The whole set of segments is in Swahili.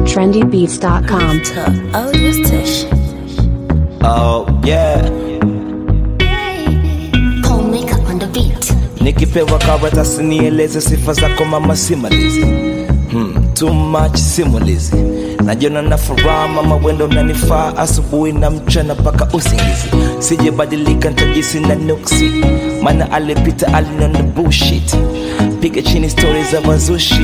trendybeats.com. audio station. Oh yeah, Homemaker on the beat. nikipewa karatasi nieleze sifa zako mama simulizi hmm, too much simulizi najiona na furaha mama wendo nanifaa asubuhi na mchana mpaka usingizi sijebadilika ntajisi na nuksi maana alipita alinona bullshit piga chini stori za wazushi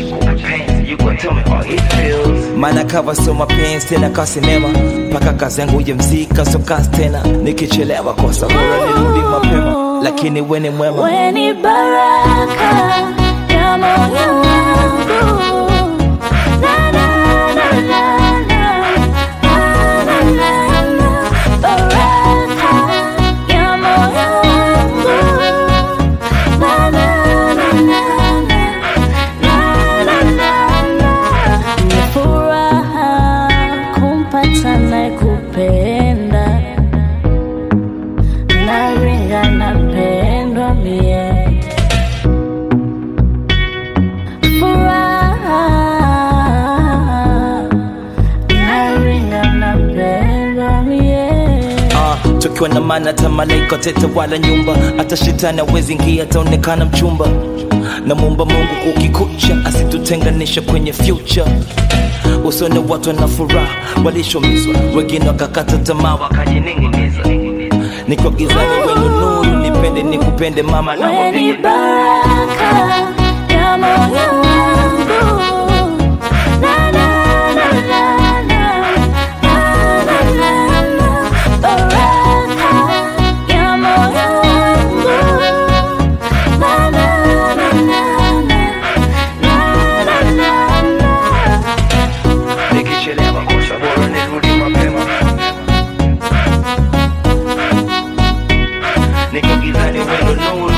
maana kava so mapenzi tena kasinema mpaka kazi yangu ya mzika so kazi tena nikichelewa kosa bora nirudi mapema lakini weni mwema Weni baraka ya moyo wangu. Na, na, na, na, na. Na, na, na, na. Baraka ya moyo wangu. Na, na, na, na, na. Na, na, na, na. Ni furaha kumpata nakupenda naringa napendwa mie furaha naringa napendwa mie Ah, tukiwa na maana hata malaika tete wala nyumba hata shetani awezi ingia ataonekana mchumba na muumba mungu kukikucha asitutenganisha kwenye future usone watu wana furaha walishomizwa wengine wakakata tamaa wakajining'iniza niko gizani wenu nuru nipende nikupende mama na weni baraka ya moyo wangu Na, na, na, na, na. Na, na, na, na. Baraka ya moyo wangu. Na, na, na, na, na. Na, na, na, na. nikichelewa kosa bora nirudi mapema niko gizani wendo nuru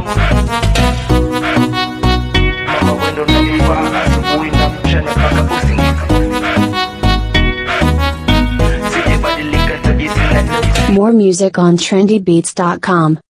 mama wendo nanifaa asubuhi na mchana mpaka usingizi sijabadilika tajisi na More music on trendybeats.com.